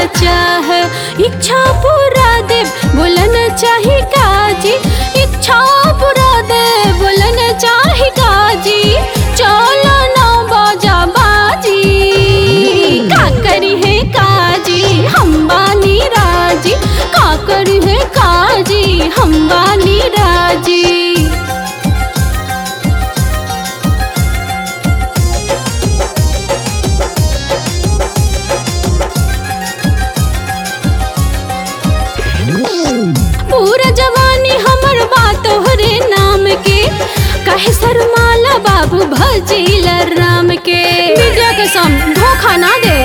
चाह इच्छा पूरा दे बोलन चाही काजी इच्छा पूरा दे बोलन चाही काजी चलो ना बाजा बाजी का करी है काजी हम बानी राजी का करी है काजी हम बानी राजी पूरा जवानी हमर बात तोहरे नाम के कहे शर्माला बाबू भजील राम के विद्या के सम धोखा ना दे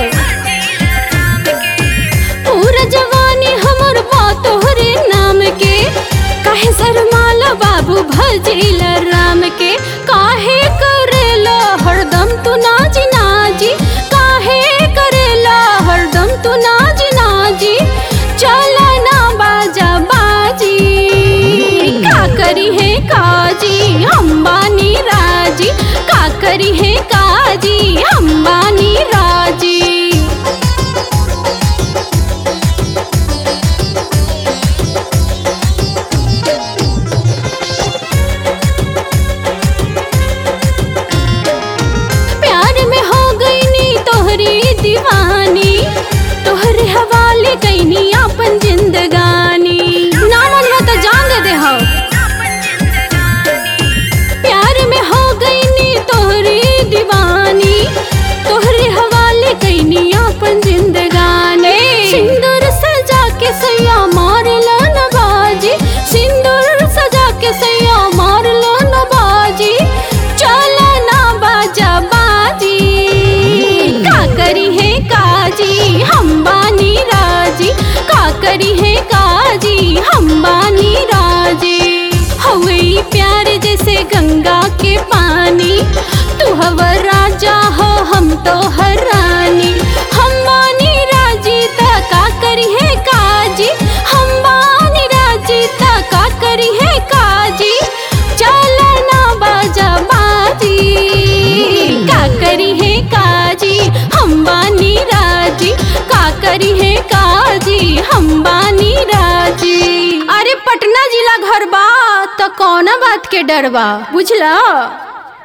पूरा जवानी हमर बात तोहरे नाम के कहे शर्माला बाबू भजील राम के काहे करेला हरदम तू नाजी नाजी काहे करेला हरदम तू नाजी नाजी चला ना बाजा बाजी का करी है काजी अंबानी राजी का करी है काजी अंबानी राजी प्यार में हो गई नी तोहरी दीवानी तोहरे हवाले कैनी अपन जिंदगानी ना मन हो तो जान दे दे हो प्यार में हो गई नी तोहरी दीवानी तोहरे हवाले कैनी अपन जिंदगानी सिंदूर सजा के सैया मार लो न बाजी सिंदूर सजा के सैया मार लो न बाजी चला ना बाजा बाजी का करी है काजी हम बानी राजी का करी है काजी हम बानी राजी हवे ई प्यार जैसे गंगा के पानी तू हवर राजा हो हम तो हर रानी हम बानी राजी ता का करी है काजी हम बानी राजी ता का करी है काजी चला ना बाजा बाजी का करी है काजी हम बानी राजी का करी है काजी हम बानी राजी अरे पटना जिला घर बा तो कौना बात के डर बा बुझला